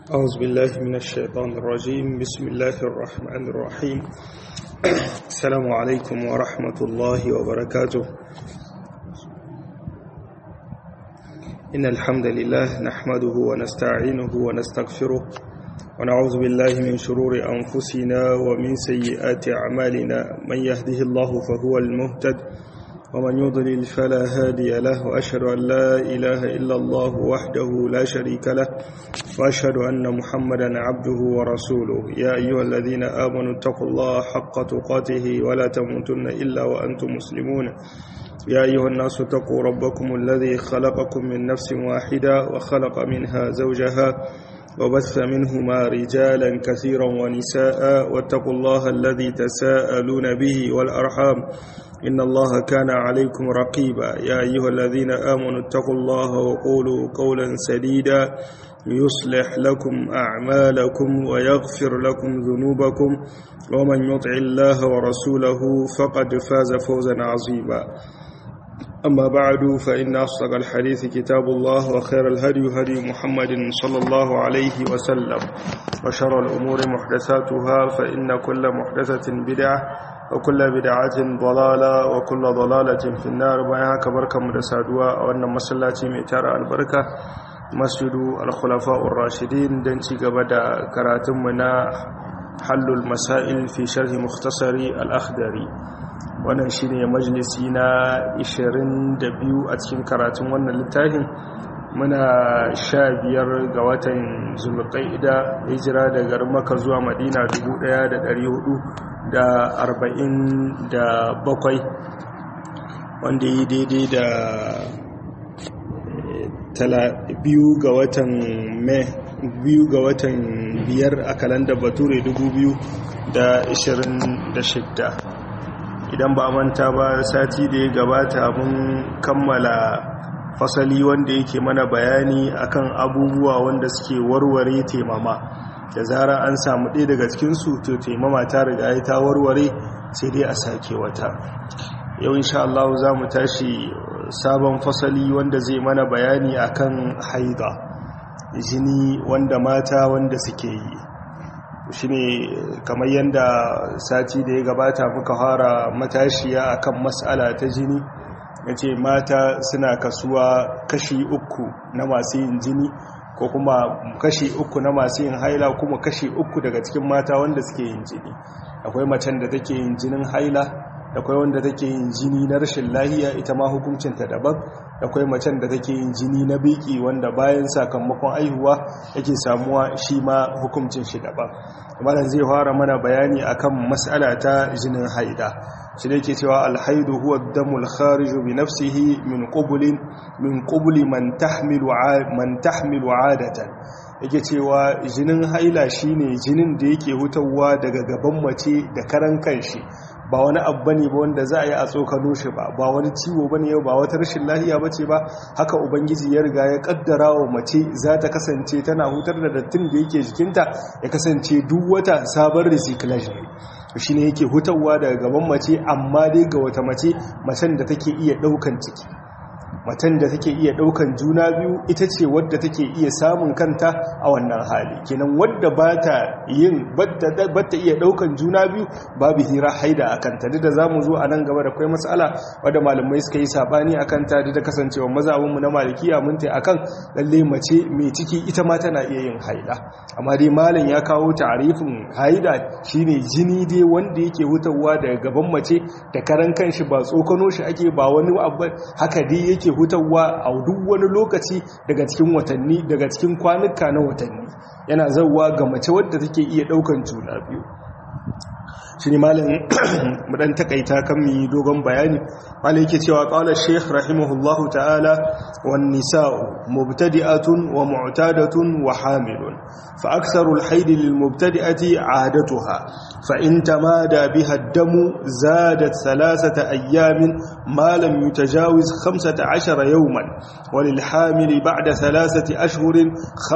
أعوذ بالله من الشيطان الرجيم بسم الله الرحمن الرحيم السلام عليكم ورحمة الله وبركاته إن الحمد لله نحمده ونستعينه ونستغفره ونعوذ بالله من شرور أنفسنا ومن سيئات أعمالنا من يهده الله فهو المهتد ومن يضلل فلا هادي له وأشهد أن لا إله إلا الله وحده لا شريك له وأشهد أن محمدا عبده ورسوله يا أيها الذين آمنوا اتقوا الله حق تقاته ولا تموتن إلا وأنتم مسلمون يا أيها الناس اتقوا ربكم الذي خلقكم من نفس واحدة وخلق منها زوجها وبث منهما رجالا كثيرا ونساء واتقوا الله الذي تساءلون به والأرحام إن الله كان عليكم رقيبا يا أيها الذين آمنوا اتقوا الله وقولوا قولا سديدا يصلح لكم أعمالكم ويغفر لكم ذنوبكم ومن يطع الله ورسوله فقد فاز فوزا عظيما أما بعد فإن أصدق الحديث كتاب الله وخير الهدي هدي محمد صلى الله عليه وسلم وشر الأمور محدثاتها فإن كل محدثة بدعة وكل بدعة ضلالة وكل ضلالة في النار بيها كبركة مدسادوا وأن مسلاتي ميتار البركة مسجد الخلفاء الراشدين دنتي قبدا كراتمنا حل المسائل في شرح مختصر الأخدري wannan shi ne majalisi na 22 a cikin karatun wannan littafin muna sha biyar ga watan zulqaida hijira daga maka zuwa madina 1447 wanda yi daidai da biyu ga watan mai biyu ga watan biyar a kalandar bature 2026 idan ba manta ba sati da ya gabata mun kammala fasali wanda yake mana bayani akan abubuwa wanda suke warware temama da zara an samu ɗaya daga cikinsu to temama ta riga ta warware sai dai a sake wata yau insha Allah za mu tashi sabon fasali wanda zai mana bayani akan haida jini wanda mata wanda suke yi shi ne kamar yadda sati da ya gabata muka fara matashiya akan matsala ta jini ya ce mata suna kasuwa kashi uku na masu yin jini ko kuma kashi uku na masu yin haila kuma kashi uku daga cikin mata wanda suke yin jini akwai macen da take yin jinin haila akwai wanda take yin jini na rashin lahiya ita ma hukuncinta daban akwai macen da take yin jini na biki wanda bayan sakamakon aihuwa yake samuwa shi ma hukuncin shi daban malam zai fara mana bayani akan mas'ala ta jinin haida shi ne ke cewa alhaidu huwa damul khariju bi nafsihi min qubulin min qubuli man tahmilu man tahmilu adatan yake cewa jinin haila shine jinin da yake hutawa daga gaban mace da karan kanshi ba wani abu bane ba wanda za a yi a tsokano shi ba ba wani ciwo bane yau ba wata rashin lahiya bace ba haka ubangiji ya riga ya kaddara wa mace za ta kasance tana hutar da dattin da yake jikinta ya kasance duk wata sabon recyclage ne shi ne yake hutarwa daga gaban mace amma dai ga wata mace macen da take iya daukan ciki matan da take iya daukan juna biyu ita ce wadda take iya samun kanta a wannan hali kenan wadda ba ta yin batta iya daukan juna biyu babu hira haida a kanta duk da za mu zo a nan gaba da kwai matsala wadda malamai suka yi sabani a kanta duk da kasancewa mazabinmu na malikiya mun ta akan lalle mace mai ciki ita ma tana iya yin haida amma dai malam ya kawo ta'arifin haida shine jini dai wanda yake hutawa daga gaban mace da karan kanshi ba tsokano shi ake ba wani abu haka dai yake hutawa a duk wani lokaci daga cikin watanni daga cikin kwanuka na watanni yana zauwa ga mace wadda take iya daukan juna biyu shi ne malin mudan takaita kan mi dogon bayani malin yake cewa qala shaykh rahimahullahu ta'ala wan nisa'u mubtadi'atun wa mu'tadatun wa hamilun fa aktharu al-hayd lil mubtadi'ati 'adatuha fa in tamada biha ad-damu zadat thalathata ayyamin ma lam yutajawiz 15 yawman wa lil hamil ba'da thalathati ashhurin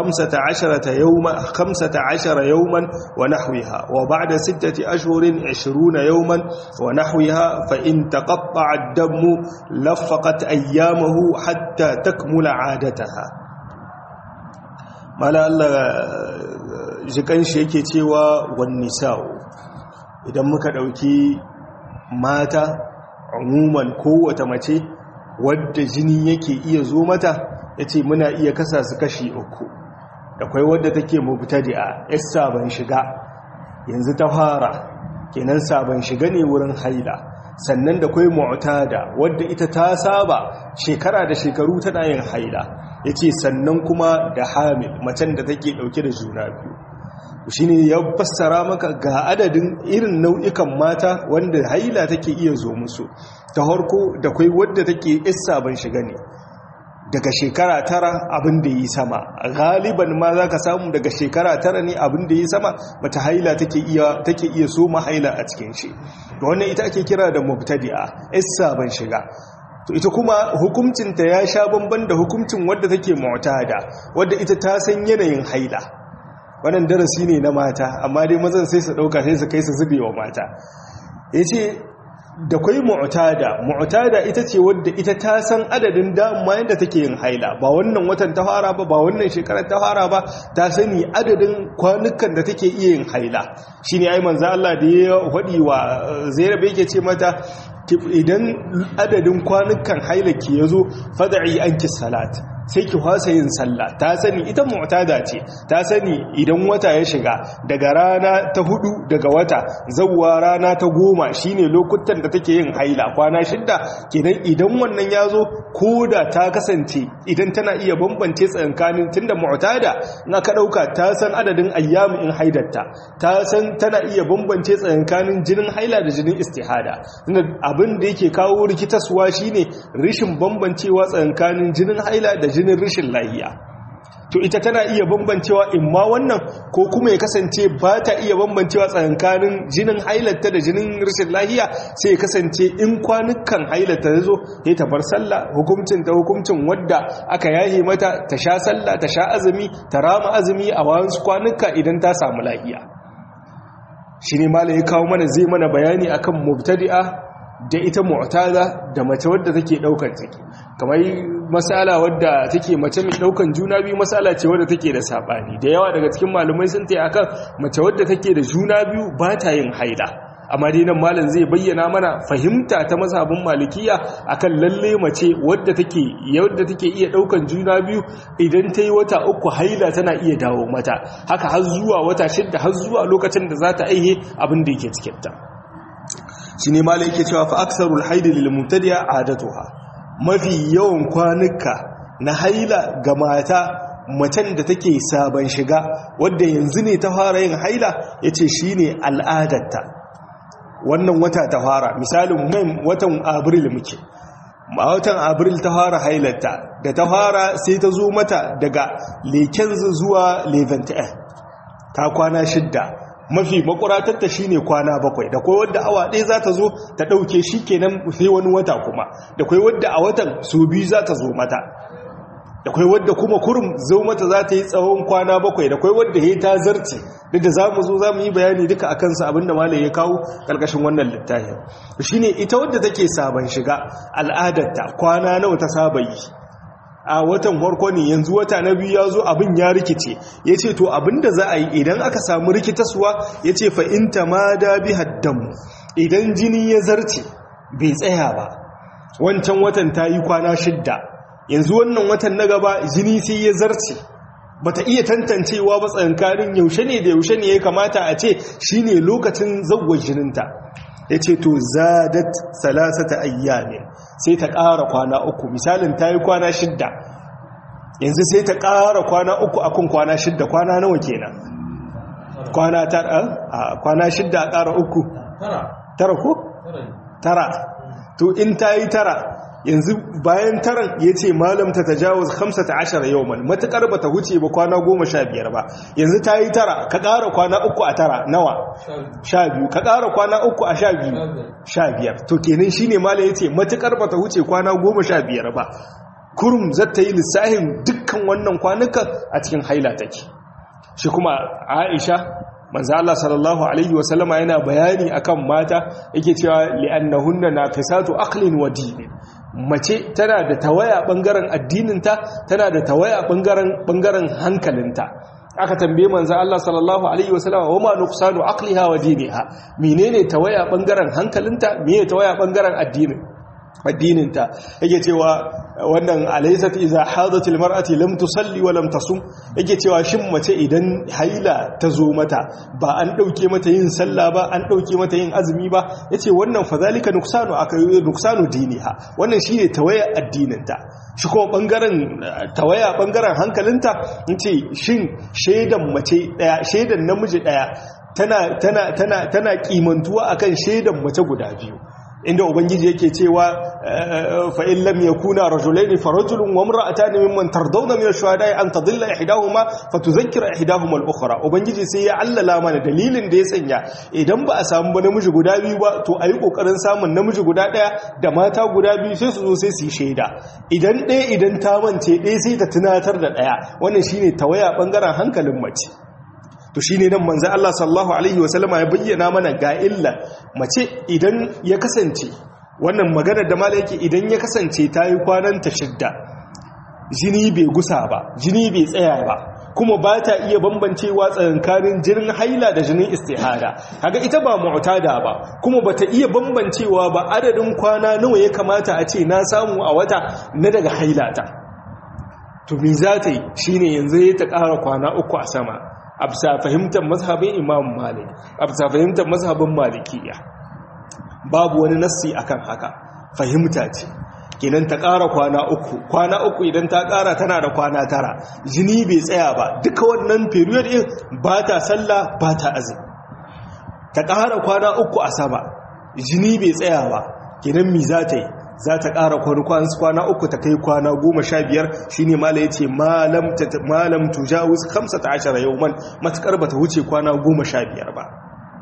15 yawman 15 yawman wa nahwiha wa ba'da sittati ashhurin عشرون يوما ونحوها فإن تقطع الدم لفقت أيامه حتى تكمل عادتها mala Allah jikan shi yake cewa wani sa'o idan muka ɗauki mata umuman kowace mace wadda jini yake iya zo mata ya ce muna iya kasa su kashi uku da kwai wadda take mubtadi'a yar sabon shiga yanzu ta fara kenan sabon shiga ne wurin haila sannan da kwai mu'tada wadda ita ta saba shekara da shekaru tana yin haila yace sannan kuma da hamil macen da take dauke da juna biyu shine ya fassara maka ga adadin irin nau'ikan mata wanda haila take iya zo musu ta harko da kwai wadda take isa ban shiga ne daga shekara tara abin da yi sama galiban ma za ka samu daga shekara tara ne abin da yi sama bata haila take iya take iya so haila a cikin shi da wannan ita ake kira da mubtadi'a isa ban shiga to ita kuma hukuncinta ya sha bamban da hukuncin wadda take mu'tada wadda ita ta san yanayin haila wannan darasi ne na mata amma dai mazan sai su dauka sai su kai su zube wa mata yace da kwai mu'tada mu'tada ita ce wadda ita ta san adadin dama yadda take yin haila ba wannan watan ta fara ba ba wannan shekarar ta fara ba ta sani adadin kwanukan da take iya yin haila shine ai manzo Allah da ya hadi wa Zainab yake ce mata idan adadin kwanukan haila ki yazo fad'i anki salat sai ki hwasa yin sallah ta sani ita mu'tada ce ta sani idan wata ya shiga daga rana ta hudu daga wata zawwa rana ta goma shine lokutan da take yin haila kwana shidda kenan idan wannan ya zo ko da ta kasance idan tana iya bambance tsakankanin tunda mu'tada in aka dauka ta san adadin ayyamu in haidarta ta san tana iya bambance tsakankanin jinin haila da jinin istihada tunda abin da yake kawo rikitaswa shine rishin bambancewa tsakankanin jinin haila da jinin rashin lahiya to ita tana iya bambancewa in ma wannan ko kuma ya kasance ba ta iya bambancewa tsakankanin jinin hailata da jinin rashin lahiya sai ya kasance in kwanukan hailata ya zo ya ta bar sallah hukuncin ta hukuncin wadda aka yahe mata ta sha sallah ta sha azumi ta rama azumi a wasu kwanuka idan ta samu lahiya shi ne malam ya kawo mana zai mana bayani akan mubtadi'a da ita mu'tada da mace wadda take daukar ciki kamar masala wadda take mace mai daukan juna biyu masala ce wadda take da sabani da yawa daga cikin malumai sun tayi akan mace wadda take da juna biyu ba ta yin haila amma dai nan malam zai bayyana mana fahimta ta mazhabin malikiya akan lalle mace wadda take yadda take iya daukan juna biyu idan ta yi wata uku haila tana iya dawo mata haka har zuwa wata shidda har zuwa lokacin da za ta aihe abin da yake cikin ta shi ne mala yake cewa fa aksarul haidi lil mubtadi'a adatuha mafi yawan kwanuka na haila ga mata macen da take sabon shiga wadda yanzu ne ta fara yin haila yace shine al'adarta wannan wata ta fara misalin mai watan abril muke a watan abril ta fara hailarta da ta fara sai ta zo mata daga leken zuwa levantin ta kwana shidda mafi makuratarta shi ne kwana bakwai da kwai wadda awa ɗaya za ta zo ta ɗauke shi kenan sai wani wata kuma da kwai wadda a watan su biyu za ta zo mata da kwai wadda kuma kurum zo mata za ta yi tsawon kwana bakwai da kwai wadda ya ta zarce duk da za mu zo za mu yi bayani duka a kansa abinda malai ya kawo ƙarƙashin wannan littafin shi ne ita wadda take sabon shiga al'adarta kwana nawa ta saba yi a watan farko ne yanzu wata na biyu ya zo abin ya rikice ya ce to abin da za a yi idan aka samu rikitaswa ya ce fa'inta ma da bi haddamu idan jini ya zarce bai tsaya ba wancan watan ta yi kwana shidda yanzu wannan watan na gaba jini sai ya zarce ba ta iya tantancewa ba tsankanin yaushe ne da yaushe ne ya kamata a ce shi ne lokacin zagwar jininta ya ce to zadat salasata ayyamin sai ta ƙara kwana uku misalin ta yi kwana shidda yanzu sai ta ƙara kwana uku akun kwana shidda kwana nawa kenan kwana tara a kwana shidda a ƙara uku tara ko? tara to in ta yi tara yanzu bayan taran ya ce malam ta tajawuz 15 yawman matakar ba ta huce ba kwana goma sha biyar ba yanzu ta yi tara ka ƙara kwana uku a tara nawa sha biyu ka ƙara kwana uku a sha biyu sha biyar to kenan shine malam ya ce matakar ba ta huce kwana goma sha biyar ba kurum zata yi lissahin dukkan wannan kwanukan a cikin haila take shi kuma aisha manzo Allah sallallahu alaihi wasallama yana bayani akan mata yake cewa li'annahunna naqisatu aqlin wa din mace tana da tawaya bangaren addininta tana da tawaya bangaren bangaren hankalinta aka tambaye manzo Allah sallallahu alaihi wasallam wa ma nuqsanu aqliha wa diniha menene tawaya bangaren hankalinta menene tawaya bangaren addinin addininta yake cewa wannan alaysat iza hadatil mar'ati lam tusalli wa lam tasum yake cewa shin mace idan haila ta zo mata ba an dauke mata yin sallah ba an dauke mata yin azumi ba yace wannan fadhalika nuqsanu akai nuqsanu diniha wannan shine tawaya addininta shi kuma bangaren tawaya bangaren hankalinta yace shin shaidan mace daya shaidan namiji daya tana tana tana tana kimantuwa akan shaidan mace guda biyu inda ubangiji yake cewa fa in lam yakuna rajulaini farajulun wa imra'atan mimman tardawna min ash-shuhada'i an tadilla ihdahuma fatudhakkira ihdahuma al-ukhra ubangiji sai ya allala mana dalilin da ya sanya idan ba a samu ba namiji guda biyu ba to ayi kokarin samun namiji guda daya da mata guda biyu sai su zo sai su yi shaida idan ɗaya idan ta mance ɗaya sai ta tunatar da ɗaya wannan shine tawaya bangaren hankalin mace to shine nan manzo Allah sallallahu alaihi wasallama ya bayyana mana ga illa mace idan ya kasance wannan maganar da malai yake idan ya kasance ta yi kwanan ta shidda jini bai gusa ba jini bai tsaya ba kuma ba ta iya bambancewa tsakankanin jinin haila da jinin istihada kaga ita ba mu'tada ba kuma bata iya bambancewa ba adadin kwana nawa ya kamata a ce na samu a wata na daga hailata to me za ta yi shine yanzu ya ta ƙara kwana uku a sama a bisa fahimtar mazhabin imam malik a bisa fahimtar mazhabin malikiya babu wani nassi akan haka fahimta ce kenan ta ƙara kwana uku kwana uku idan ta ƙara tana da kwana tara jini bai tsaya ba duka wannan period ɗin ba ta sallah ba ta azumi ta ƙara kwana uku a sama jini bai tsaya ba kenan mi za ta yi za ta ƙara kwana uku ta kai kwana goma sha biyar shi ne mala ya ce malam tujawus kamsa ta ashara yau man matuƙar ba ta wuce kwana goma sha biyar ba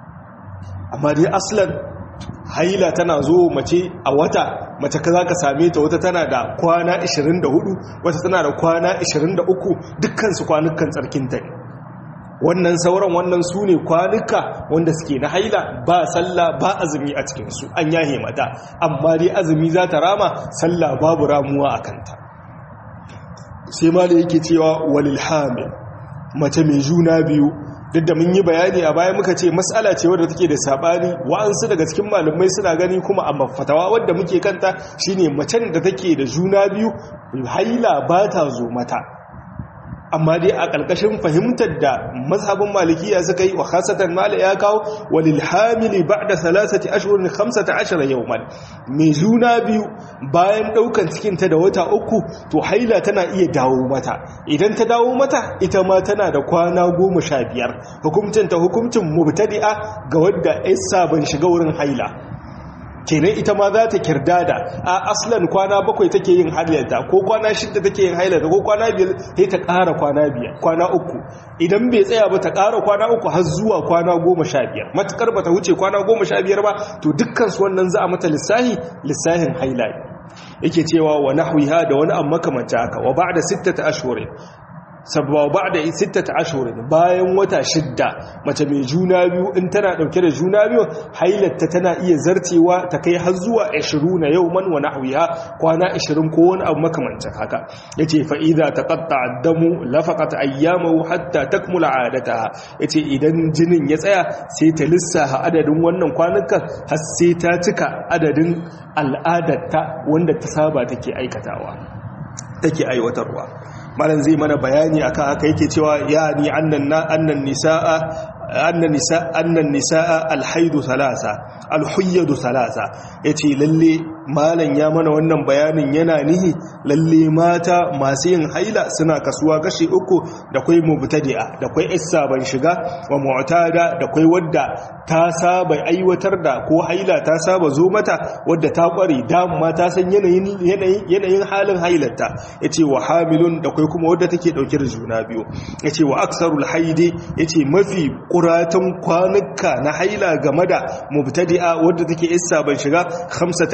amma dai aslan haila tana zo mace a wata mace ka za ka same ta wata tana da kwana 24 wata tana da kwana 23 dukkansu kwanukan tsarkinta ne wannan sauran wannan su ne kwanuka wanda suke na haila ba sallah ba azumi a cikinsu an yahe mata amma dai azumi za ta rama sallah babu ramuwa a kanta sai ma da yake cewa walil hamil mace mai juna biyu duk da mun yi bayani a baya muka ce matsala ce wadda take da sabani wa'ansu daga cikin malamai suna gani kuma a mafatawa wadda muke kanta shine macen da take da juna biyu haila ba ta zo mata amma dai a ƙarƙashin fahimtar da mazhabin malikiya suka yi wa khasatan mala ya kawo walil hamili ba'da salasati ashhurin 15 yawman mai juna biyu bayan daukan cikin ta da wata uku to haila tana iya dawo mata idan ta dawo mata ita ma tana da kwana 15 hukuncin ta hukuncin mubtadi'a ga wadda isa ban shiga wurin haila kenan ita ma za ta kirdada a aslan kwana bakwai take yin hailarta ko kwana shidda take yin hailarta ko kwana biyar sai ta ƙara kwana biyar kwana uku idan bai tsaya ba ta ƙara kwana uku har zuwa kwana goma sha biyar matuƙar ba ta wuce kwana goma sha biyar ba to dukkan su wannan za a mata lissahi lissahin haila yake cewa wa nahwiha da wani amma makamanta haka wa ba'da sittata ashhurin sabawa ba da sittata ashirin bayan wata shidda mace mai juna biyu in tana dauke da juna biyu hailatta tana iya zartewa ta kai har zuwa 20 na yau man wa nahwiha kwana 20 ko wani abu makamancin haka yace fa idza taqatta ad-damu lafaqat ayyamahu hatta takmula 'adataha yace idan jinin ya tsaya sai ta lissafa adadin wannan kwanukan har sai ta cika adadin al'adarta wanda ta saba take aikatawa take aiwatarwa malam zai mana bayani akan haka yake cewa ya ni annan annan nisaa annan nisa annan nisaa alhaidu thalatha alhuyyadu thalatha yace lalle malam ya mana wannan bayanin yana nihi lalle mata masu yin haila suna kasuwa kashi uku da kai mubtadi'a da kai issa ban shiga wa mu'tada da kai wadda ta saba aiwatar da ko haila ta saba zo mata wadda ta kware dama ta san yanayin yanayin halin hailarta yace wa hamilun da kai kuma wadda take dauke da juna biyu yace wa aksarul haidi yace mafi kuratan kwanuka na haila game da mubtadi'a wadda take issa ban shiga 15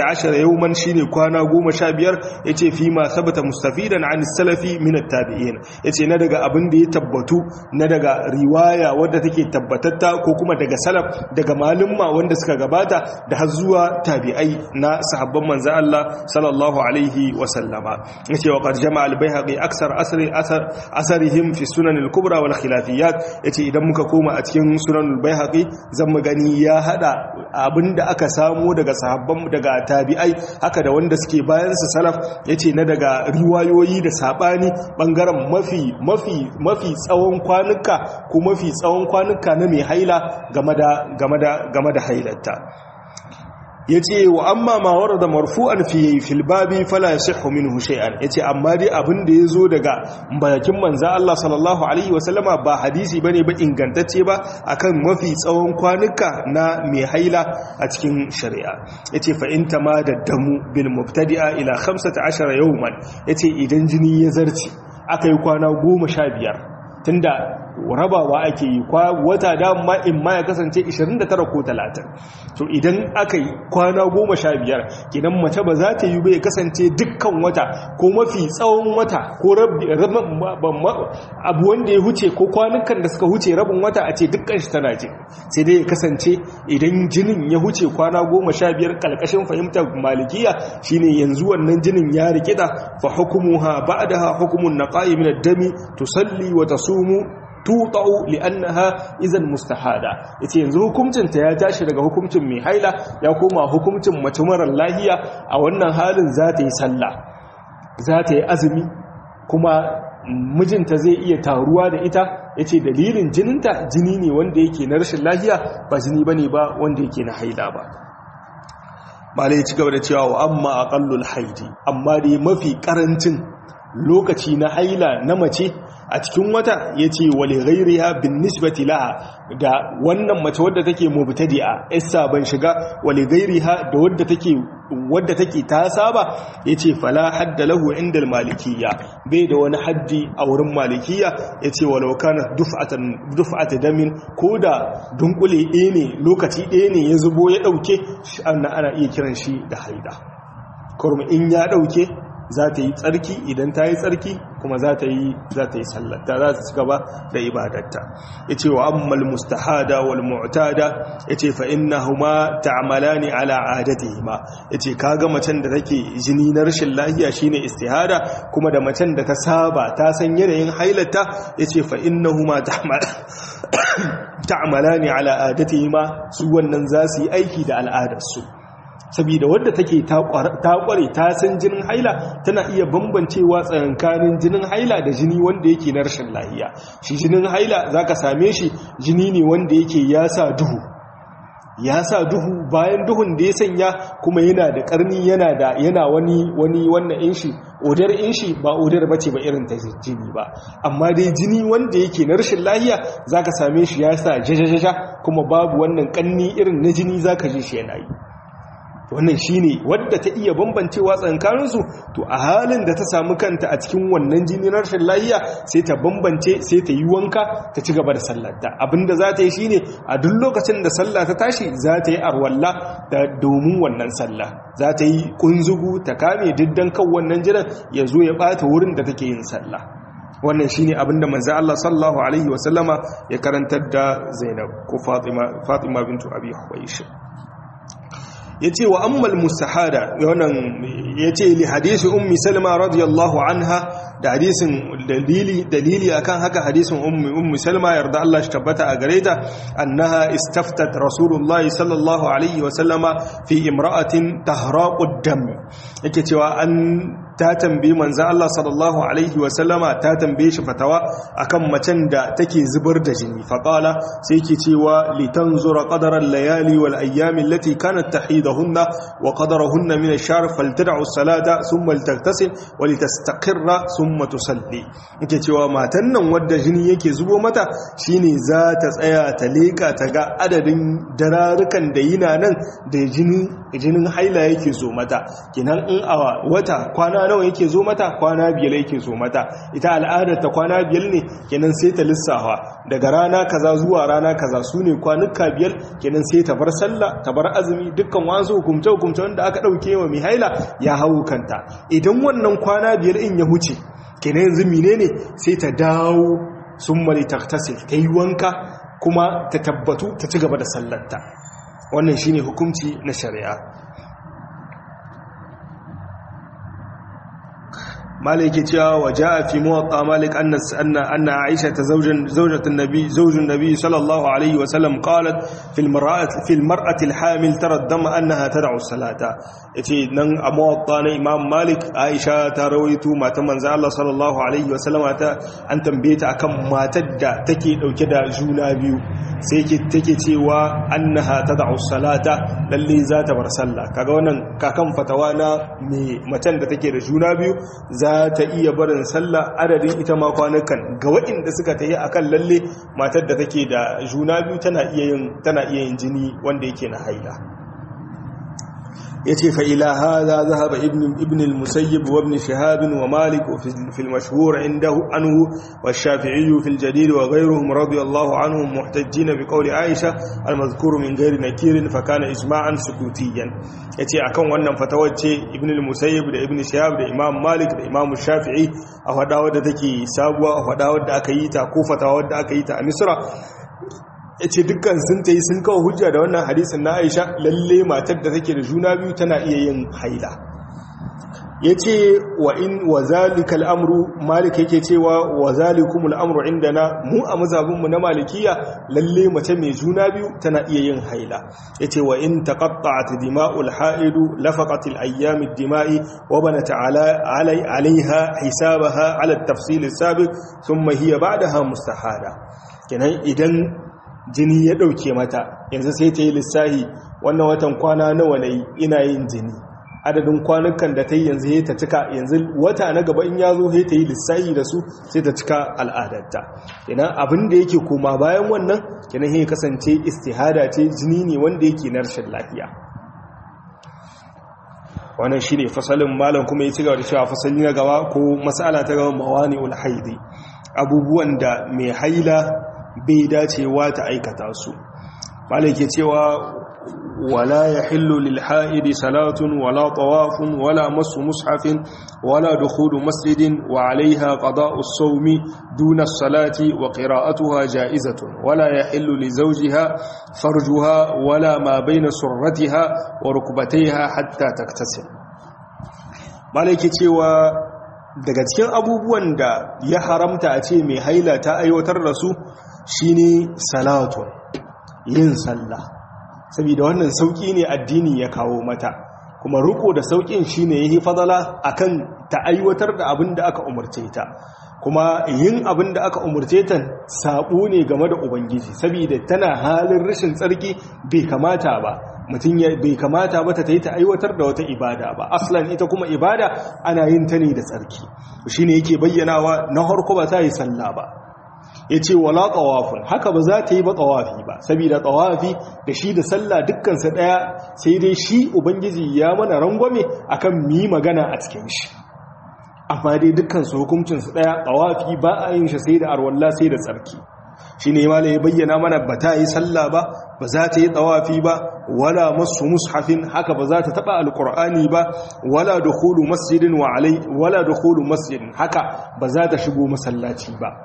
yawman shine kwana 15 yace fi ma sabata mustafidan an salafi min at-tabi'in yace na daga abin da ya tabbatu na daga riwaya wadda take tabbatatta ko kuma daga salaf daga malumma wanda suka gabata da har zuwa tabi'ai na sahabban manzo Allah sallallahu alaihi wa sallama yace wa qad jama'a al-baihaqi aksar asri asar asarihim fi sunan al-kubra wal khilafiyat yace idan muka koma a cikin sunan al-baihaqi zan mu gani ya hada abinda aka samu daga sahabban daga tabi'ai haka da wanda suke bayan su salaf yace na daga riwayoyi da sabani bangaren mafi mafi mafi tsawon kwanuka ko mafi tsawon kwanuka na mai haila game da game da game da hailarta yace wa amma ma warada marfu'an fi fil babi fala yasihhu minhu shay'an yace amma dai abin da yazo daga bakin manzo Allah sallallahu alaihi wasallama ba hadisi bane ba ingantacce ba akan mafi tsawon kwanuka na mai haila a cikin shari'a yace fa in da damu bil mubtadi'a ila 15 yawman yace idan jini ya zarci akai kwana 15 tunda rabawa ake yi wata dama in ma ya kasance 29 ko 30 to idan aka yi kwana 15 kidan mace ba za ta yi bai kasance dukkan wata ko mafi tsawon wata ko abu wanda ya huce ko kwanukan da suka huce rabin wata a ce dukkan shi tana ce sai dai ya kasance idan jinin ya huce kwana 15 kalkashin fahimtar malikiya shine yanzu wannan jinin ya rikida fa hukumuha ba'daha hukumun naqai min ad-dami tusalli wa tasumu tutau li'annaha idan mustahada yace yanzu hukuncin ta ya tashi daga hukuncin mai haila ya koma hukuncin mace marar lahiya a wannan halin za ta yi sallah za ta yi azumi kuma mijinta zai iya taruwa da ita yace dalilin jininta jini ne wanda yake na rashin lahiya ba jini bane ba wanda yake na haila ba malai ya ci gaba da cewa wa amma aqallul haidi amma dai mafi karancin lokaci na haila na mace a cikin wata ya ce wale gairiya bin nisbati laha da wannan mace wadda take mubtadi'a isa ban shiga wale gairiha da wadda take wadda take ta saba yace fala hadda lahu inda malikiyya bai da wani haddi a wurin malikiyya yace walau kana duf'atan duf'at damin koda dunkule ɗaya ne lokaci ɗaya ne ya zubo ya dauke ana ana iya kiran shi da haida kurmi in ya dauke za ta yi tsarki idan ta yi tsarki kuma za ta yi za ta yi sallata za ta ci gaba da ibadarta ya ce wa ammal mustahada wal mu'tada ya ce fa innahuma ta'malani ala adatihima ya ce kaga macen da take jini na rashin lahiya shine istihada kuma da macen da ta saba ta san yanayin hailata ya ce fa innahuma ta'malani ala adatihima su wannan za su yi aiki da al'adarsu saboda wadda take ta kware ta san jinin haila tana iya bambancewa tsakankanin jinin haila da jini wanda yake na rashin lahiya shi jinin haila zaka same shi jini ne wanda yake ya sa duhu ya sa duhu bayan duhun da ya sanya kuma yana da karni yana da yana wani wani wannan inshi odar inshi ba odar bace ba irin ta jini ba amma dai jini wanda yake na rashin lahiya zaka same shi ya sa jajajaja kuma babu wannan kanni irin na jini zaka ji shi yana yi wannan shine wadda ta iya bambancewa tsankaninsu to a halin da ta samu kanta a cikin wannan jini na rashin lahiya sai ta bambance sai ta yi wanka ta ci gaba da sallarta abinda za ta yi shine a duk lokacin da sallah ta tashi za ta yi arwalla da domin wannan sallah za ta yi kunzugu ta kame diddan kan wannan jiran ya zo ya bata wurin da take yin sallah wannan shine abinda manzo Allah sallallahu alaihi wasallama ya karantar da Zainab ko Fatima Fatima bintu Abi Hubaysh ya ce wa ammal mustahada wannan ya ce li hadisi ummi salma radiyallahu anha da hadisin dalili dalili akan haka hadisin ummi ummi salma yarda Allah shi tabbata a gare ta annaha istaftat rasulullahi sallallahu alaihi wa sallama fi imra'atin tahraqu dam yake cewa an ta tambayi manzo Allah sallallahu alaihi wa sallama ta tambaye shi fatawa akan macen da take zubar da jini faqala sai yake cewa litanzura qadara al-layali wal ayyam allati kanat tahidahunna wa qadarahunna min ash-shahr faltad'u as-salata thumma litaghtasil wa litastaqirra thumma tusalli yake cewa matan nan wadda jini yake zubo mata shine za ta tsaya ta leka ta ga adadin dararukan da yina nan da jini jinin haila yake zo mata kinan in a wata kwana kwana nawa yake zo mata kwana biyar yake zo mata ita al'adar ta kwana biyar ne kenan sai ta lissafa daga rana kaza zuwa rana kaza su ne kwanuka biyar kenan sai ta bar sallah ta bar azumi dukkan wasu hukumce hukumce wanda aka ɗauke wa mai haila ya hau kanta idan wannan kwana biyar in ya huce kenan yanzu menene sai ta dawo sun mari taktasil ta yi wanka kuma ta tabbatu ta ci gaba da sallarta wannan shine hukunci na shari'a مالك جاء وجاء في موطأ مالك أن أن أن عائشة زوج زوجة النبي زوج النبي صلى الله عليه وسلم قالت في المرأة في المرأة الحامل ترى الدم أنها تدع الصلاة يتي نن موطأ إمام مالك عائشة ترويت ما تمن الله صلى الله عليه وسلم أن تنبيت أكم ما تدع تكي أو كدا جونا بيو سيكي تكي تيوا أنها تدع الصلاة للي ذات برسالة كاغونا كاكم فتوانا متن تكي جونا بيو za ta iya barin sallah adadin ita ma kwanukan ga waɗanda suka ta yi a kan lalle matar da take da juna biyu tana iya yin jini wanda yake na haila ya ce fa'ila haza zahaba ibn al-musayyib wa ibn shahabin wa malik fil mashhur inda anhu wa shafi'iyyu fil jadid wa ghayruhum radiyallahu anhum muhtajjin bi qawli aisha al-mazkur min ghairi nakirin fa kana ijma'an sukutiyan yace akan wannan fatawar ce ibn al-musayyib da ibn shahab da imam malik da imam shafi'i a fada wadda take sabuwa a fada wadda aka yi ta ko fatawa wadda aka yi ta a misra ya ce dukkan sun ta yi sun kawo hujja da wannan hadisin na aisha lalle matar da take da juna biyu tana iya yin haila ya ce wa in wa zalika al'amru malik yake cewa wa zalikum al'amru inda na mu a mazabinmu na malikiya lalle mace mai juna biyu tana iya yin haila ya ce wa in taqatta'at dima'ul ha'idu lafaqat al-ayyam ad-dima'i wa banat alaiha hisabaha ala at-tafsil as-sabiq thumma hiya ba'daha mustahada kenan idan jini ya ɗauke mata yanzu sai ta yi lissahi wannan watan kwana nawa na ina yin jini adadin kwanukan da ta yi yanzu ya ta cika yanzu wata na gaba in ya zo ya ta yi lissahi da su sai ta cika al'adarta kenan abin da yake koma bayan wannan kenan ya kasance istihada ce jini ne wanda yake na rashin lafiya wannan shi ne fasalin malam kuma ya ci gaba da cewa fasali na gaba ko masala ta gaba mawani ul haidi abubuwan da mai haila bai dacewa ta aikata su malake cewa wala yahillu lil haidi salatun wala tawafun wala masu mushafin wala dukhulu masjidin wa alaiha qada'u as-sawmi duna as-salati wa qira'atuha ja'izatun wala yahillu li zawjiha farjuha wala ma bayna surratiha wa rukbatayha hatta taktasil malake cewa daga cikin abubuwan da ya haramta a ce mai haila ta aiwatar da su shine salatun yin sallah saboda wannan sauki ne addini ya kawo mata kuma riko da saukin shine yayi fadala akan ta aiwatar da abin da aka umurce ta kuma yin abin da aka umurce ta sabo ne game da ubangiji saboda tana halin rashin tsarki bai kamata ba mutum bai kamata ba ta yi ta aiwatar da wata ibada ba aslan ita kuma ibada ana yin ta ne da tsarki shine yake bayyanawa na harko ba ta yi sallah ba ya ce wala tsawafin haka ba za ta yi ba tsawafi ba saboda tsawafi da shi da sallah dukkansa ɗaya sai dai shi ubangiji ya mana rangwame akan mi magana a cikin shi amma dai dukkansu hukuncinsu ɗaya tsawafi ba a yin shi sai da arwalla sai da tsarki shi ne ma ya bayyana mana ba ta yi sallah ba ba za ta yi tsawafi ba wala masu mushafin haka ba za ta taɓa alƙur'ani ba wala dukhulu masjidin wa alai wala dukhulu masjidin haka ba za ta shigo masallaci ba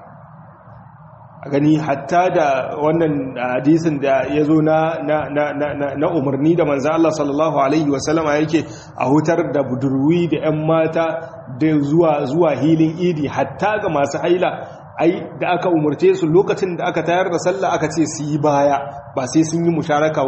a gani hatta da wannan hadisin da ya zo na umarni da manzan Allah sallallahu Alaihi wasallama yake a hutar da budurwi da 'yan mata da zuwa hilin idi hatta ga masu haila ai da aka umarce su lokacin da aka tayar da sallah aka ce su yi baya ba sai sun yi musharaka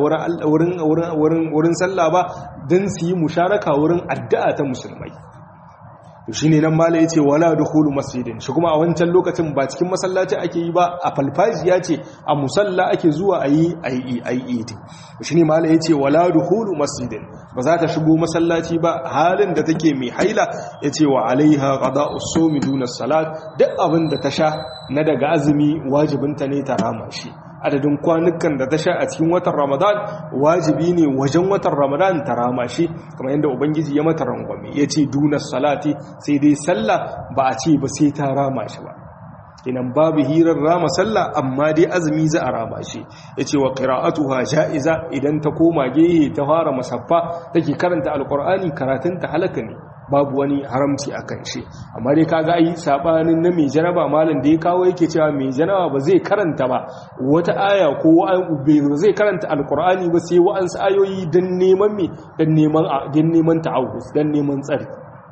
wurin sallah ba don su yi musharaka wurin addu'a ta musulmai shi ne nan mala ya ce wala dukulu masjidin shi kuma a wancan lokacin ba cikin masallaci ake yi ba a falfajiya ce a musalla ake zuwa a yi ayyidi shi ne mala ya ce wala dukulu masjidin ba za ta shigo masallaci ba halin da take mai haila ya ce wa alaiha qada usomi duna salat duk abin da ta sha na daga azumi wajibinta ne ta rama shi adadin kwanukan da ta sha a cikin watan ramadan wajibi ne wajen watan ramadan ta rama shi kamar yadda ubangiji ya mata rangwame ya ce dunar salati sai dai sallah ba a ce ba sai ta rama shi ba inan babu hirar rama sallah amma dai azumi za a rama shi ya ce wa ƙira'atuha ja'iza idan ta koma gehe ta fara masaffa take karanta alƙur'ani karatunta halaka ne babu wani haramci a kan shi amma dai kaga ai sabanin na mai janaba malam da ya kawo yake cewa mai janaba ba zai karanta ba wata aya ko ba zai karanta alkur'ani ba sai wa'ansu ayoyi don neman me don neman don neman ta'awuz don neman tsari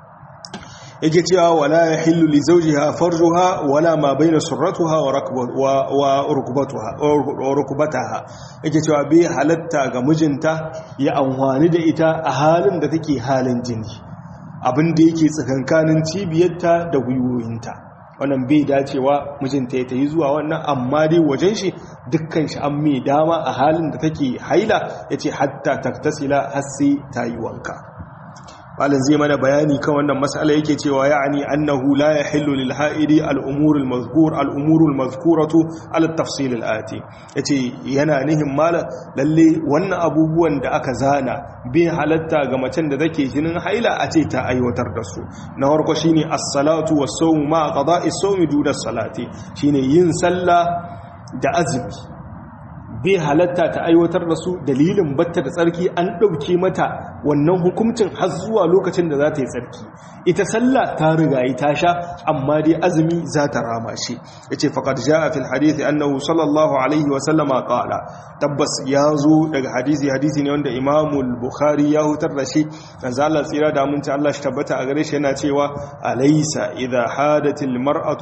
yake cewa wala yahillu li zawjiha farjuha wala ma baina surratuha wa wa rukbatuha wa rukbataha yake cewa bai halatta ga mijinta ya amfani da ita a halin da take halin jini abin da yake tsakankanin cibiyarta da gwiwoyinta wannan bai dacewa mijinta ya tayi zuwa wannan amma dai wajen shi dukkan shi an mai dama a halin da take haila yace hatta taktasila har sai ta yi wanka malin zai mana bayani kan wannan mas'ala yake cewa ya'ani annahu la yahillu lil ha'idi al umur al mazkur al umur al mazkuratu al tafsil al ati yace yana nihin malam lalle wannan abubuwan da aka zana bai halatta ga macen da take jinin haila a ce ta aiwatar da su na farko shine as-salatu was-sawm ma qada'i as-sawm duda salati shine yin sallah da azumi bai halatta ta aiwatar da su dalilin batta da tsarki an ɗauke mata wannan hukuncin har zuwa lokacin da za ta yi tsarki ita sallah ta riga yi ta sha amma dai azumi za ta rama shi ya ce faƙad ja a fil hadithi annahu sallallahu alaihi wa sallama ƙala tabbas ya zo daga hadisi hadisi ne wanda imamul bukhari ya hutar da shi na zalar tsira da aminci allah shi tabbata a gare shi yana cewa alaisa idha hadatil mar'atu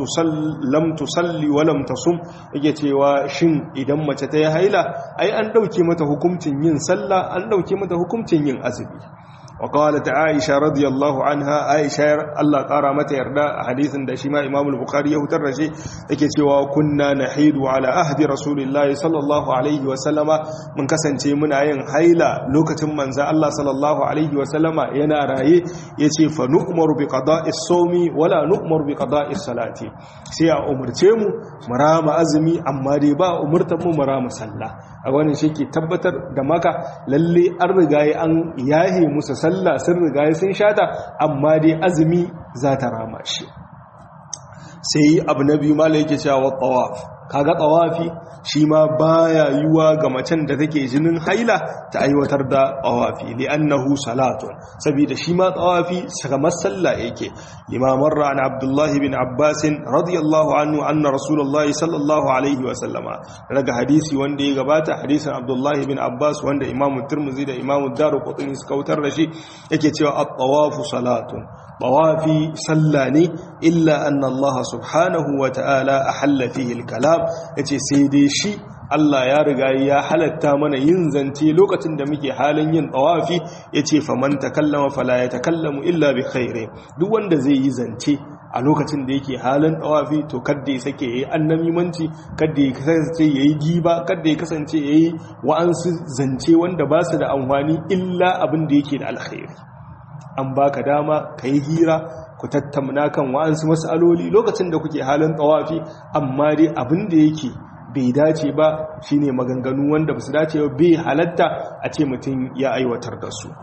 lam tusalli wa lam tasum yake cewa shin idan mace ta yi haila ai an ɗauke mata hukuncin yin sallah an ɗauke mata hukuncin yin azumi وقالت عائشة رضي الله عنها عائشة الله قارى متى يردى حديث دشما إمام البخاري يهتر شيء كتوا كنا نحيد على أهد رسول الله صلى الله عليه وسلم من كسن شيء من عين حيلة لوكة من زى الله صلى الله عليه وسلم ينا رأي يتي فنؤمر بقضاء الصوم ولا نؤمر بقضاء الصلاة سيا أمر تيمو مرام أزمي أما ريبا أمرتم مرام صلى أولا شيء تبتر دمك للي أرغاي أن ياهي مسا sallah sun riga sun shata amma dai azumi za ta rama shi sai abu na biyu mala yake cewa tawaf kaga tawafi shi ma baya yiwa ga macen da take jinin haila ta aiwatar da tawafi li'annahu salatun saboda shi ma tawafi kamar sallah yake limaman ra'an abdullahi bin abbas radiyallahu anhu anna rasulullahi sallallahu alaihi wa sallama daga hadisi wanda ya gabata hadisin abdullahi bin abbas wanda imamu turmuzi da imamu daruqutni suka wutar da shi yake cewa at-tawafu salatun tawafi sallah ne illa anna allah subhanahu wa ta'ala ahalla fihi al-kalam yace sai dai shi Allah ya riga ya halatta mana yin zance lokacin da muke halin yin tawafi yace faman takallama fala yatakallamu illa bi khairi duk wanda zai yi zance a lokacin da yake halin tawafi to kada ya sake yayi annamimanci kada ya kasance yayi giba kada ya kasance yayi wa'ansu zance wanda ba su da amfani illa abin da yake da alkhairi an baka dama kai hira ku tattauna kan wa'ansu mas'aloli lokacin da kuke halin tawafi amma dai abin da yake bai dace ba shine maganganu wanda basu dace ba bai halatta a ce mutum ya aiwatar da su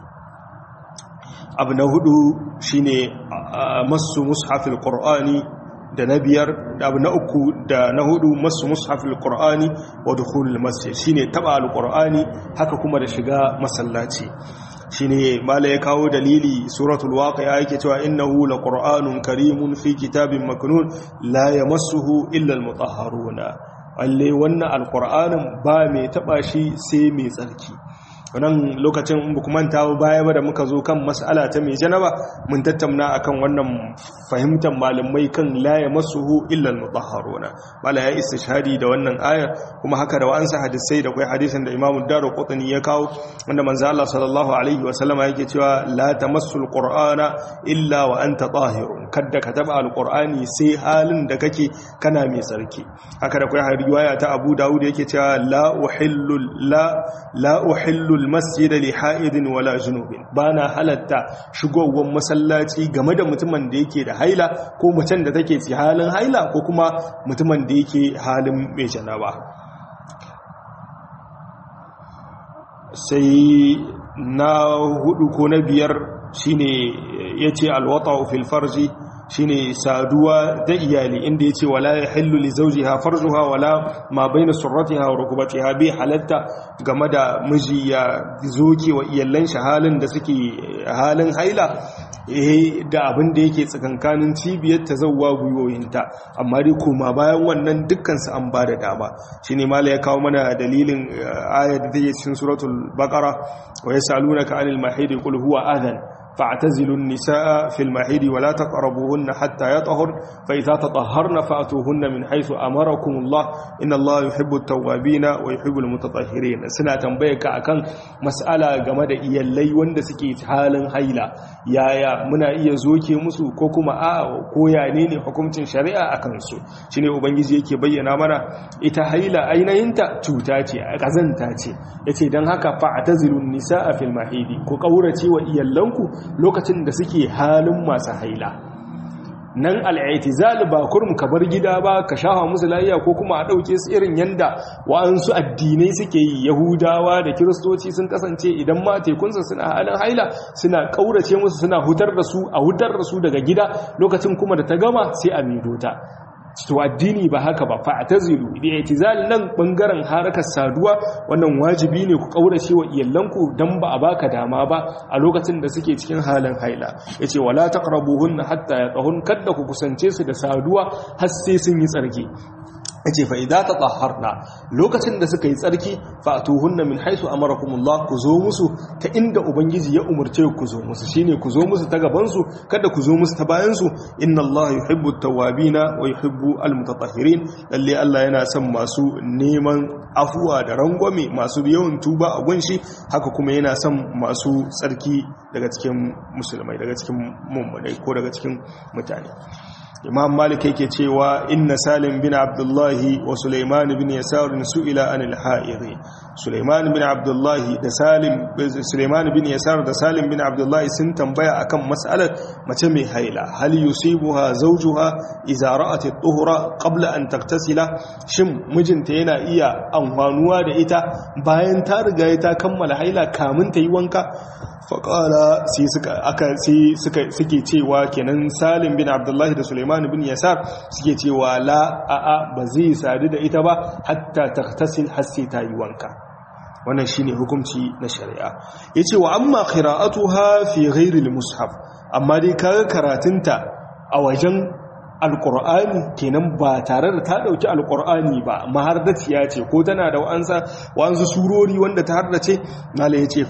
abu na hudu shine masu mushafil qur'ani da na biyar da abu na uku da na hudu masu mushafil qur'ani wa dukhulul masjid shine taba alqur'ani haka kuma da shiga masallaci shine mala ya kawo dalili suratul waqi'a yake cewa innahu laqur'anun karimun fi kitabin maknun la yamassuhu illa almutahharuna alle wannan alqur'anin ba mai taba shi sai mai tsarki wannan lokacin in ba manta baya ba da muka zo kan mas'ala ta mai janaba mun tattauna akan wannan fahimtar malamai kan la yamassuhu illa almutahharuna mala ya istishhadi da wannan aya kuma haka da wa'ansa hadisai da kai hadisin da Imam Ad-Darqutni ya kawo wanda manzo Allah sallallahu alaihi wa sallama yake cewa la tamassul qur'ana illa wa anta tahirun kada ka taba alqur'ani sai halin da kake kana mai sarki haka da kai riwaya ta Abu Dawud yake cewa la uhillu la la uhillu almasjid li ha'idin wala junubin bana halatta shigowar masallaci game da mutumin da yake da haila ko macen da take ci halin haila ko kuma mutumin da yake halin mai janaba sai na hudu ko na biyar shine yace alwata fil farji shine saduwa da iyali inda yace wala yahillu li zawjiha farjuha wala ma baina surratiha wa rukbatiha bi halatta game da miji ya zoke wa iyallan shi halin da suke halin haila eh da abin da yake tsakankanin cibiyar ta zawwa gwiwoyinta amma dai koma bayan wannan dukkan su an bada dama shine mala ya kawo mana dalilin ayat da take cikin suratul baqara wa yasalunaka anil mahidi qul huwa adhan فاعتزلوا النساء في المحيض ولا تقربوهن حتى يطهرن فإذا تطهرن فأتوهن من حيث أمركم الله إن الله يحب التوابين ويحب المتطهرين سنة تنبيك أكن مسألة جمد إيالي وند سكي حالا هيلا يا يا منا إيا زوكي مسو كوكما آه كويا نيني حكومة شريعة أكنسو شيني أبنجي يكي بينا منا إتا هيلا أين ينتا تشوتاتي أغزنتاتي يتي دن هكا فاعتزلوا النساء في المحيض كو قورتي وإيالنكو lokacin da suke halin masu haila nan al'aitizal ba kurum ka bar gida ba ka shafa musu layya ko kuma a ɗauke su irin yanda wa'ansu addinai suke yi yahudawa da kiristoci sun kasance idan ma tekunsa suna halin haila suna ƙaurace musu suna hutar da su a hutar da su daga gida lokacin kuma da ta gama sai a medota to addini ba haka ba fa'tazilu da itizal nan bangaren harakar saduwa wannan wajibi ne ku kaurace wa iyalanku dan ba a baka dama ba a lokacin da suke cikin halin haila yace wala taqrabuhunna hatta yatahun kadda ku kusance su da saduwa har sai sun yi tsarki yace fa idza tatahharna lokacin da suka yi tsarki fa atuhunna min haythu amarakumullah ku zo musu ta inda ubangiji ya umurce ku zo musu shine ku zo musu ta gaban su kada ku zo musu ta bayan su inna allaha yuhibbu at-tawwabina wa yuhibbu al-mutatahhirin lalle Allah yana son masu neman afuwa da rangwame masu yawan tuba a gunshi haka kuma yana son masu tsarki daga cikin musulmai daga cikin mummunai ko daga cikin mutane imam malik yake cewa inna salim bin abdullahi wa sulaiman bin yasar su'ila anil ha'iri sulaiman bin abdullahi da salim sulaiman bin yasar da salim bin abdullahi sun tambaya akan mas'alar mace mai haila hal yusibuha zawjuha idza ra'at at-tuhra qabla an taktasila shin mijinta yana iya amfanuwa da ita bayan ta riga ta kammala haila kamun ta yi wanka faƙala sai suke cewa kenan salim bin abdullahi da suleiman bin yasar suke cewa la a'a ba zai sadu da ita ba hatta taktasil hasse ta yi wanka wannan shine hukunci na shari'a yace wa amma qira'atuha fi ghairi al-mushaf amma dai kaga karatunta a wajen alƙur'ani kenan ba tare da ta ɗauki alƙur'ani ba mahardaciya ce ko tana da wa'ansa wa'ansu surori wanda ta hardace mala ya ce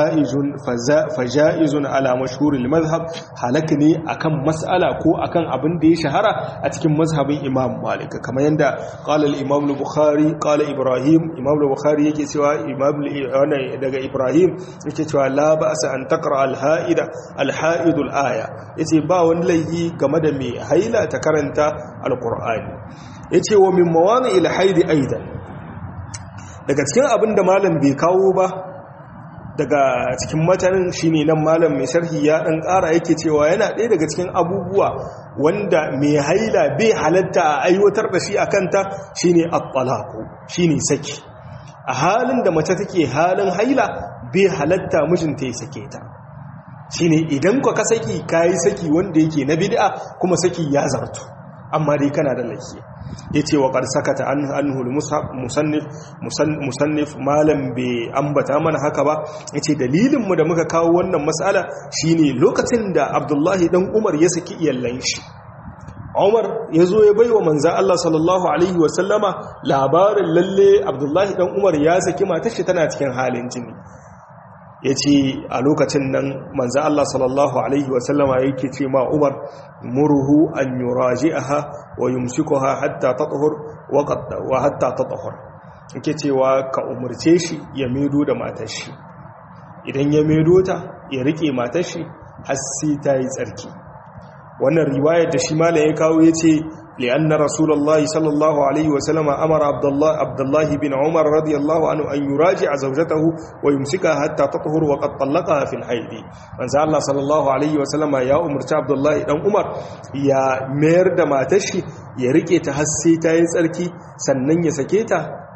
faja'izun ala mashhurul mazhab halaka ne akan mas'ala ko akan abin da ya shahara a cikin mazhabin imam malik kamar yadda qala al-imam al-bukhari qala ibrahim imam al-bukhari yake cewa imam daga ibrahim yake cewa la ba'sa an taqra al-ha'ida al-ha'id al-aya yace ba wani laifi game da mai haila ta karanta alkur'ani ya ce wa min mawani ilhaidi aidan daga cikin abin da malam bai kawo ba daga cikin matanin shine nan malam mai sharhi ya dan ƙara yake cewa yana ɗaya daga cikin abubuwa wanda mai haila bai halatta a aiwatar da shi a kanta shine at-talaqu shine saki a halin da mace take halin haila bai halatta mijinta ya sake ta shine idan ka saki kayi saki wanda yake na bid'a kuma saki ya zartu amma dai kana da laifi yace wa qad sakata anhu musannif musannif malam bai ambata mana haka ba yace dalilin mu da muka kawo wannan mas'ala shine lokacin da Abdullahi dan Umar ya saki iyallan shi Umar ya zo ya baiwa manzan Allah sallallahu Alaihi wasallama labarin lalle Abdullahi dan Umar ya saki matar shi tana cikin halin jini ya ce a lokacin nan manzan Allah sallallahu Alaihi wasallama yake ce ma Umar muruhu an yuraji aha wa yumsikuha hatta tatahur wa hatta tatahur yake cewa ka umarce shi ya medo da matar shi idan ya medo ta ya rike matar shi har sai ta yi tsarki wannan riwayar da shi malam ya kawo ya ce لأن رسول الله صلى الله عليه وسلم أمر عبد الله, عبد الله بن عمر رضي الله عنه أن يراجع زوجته ويمسكها حتى تطهر وقد طلقها في الحيض من سأل الله صلى الله عليه وسلم يا أمر عبد الله بن عمر يا مير دما تشي يا ريكي تحسي تاين سركي سنن يسكيتا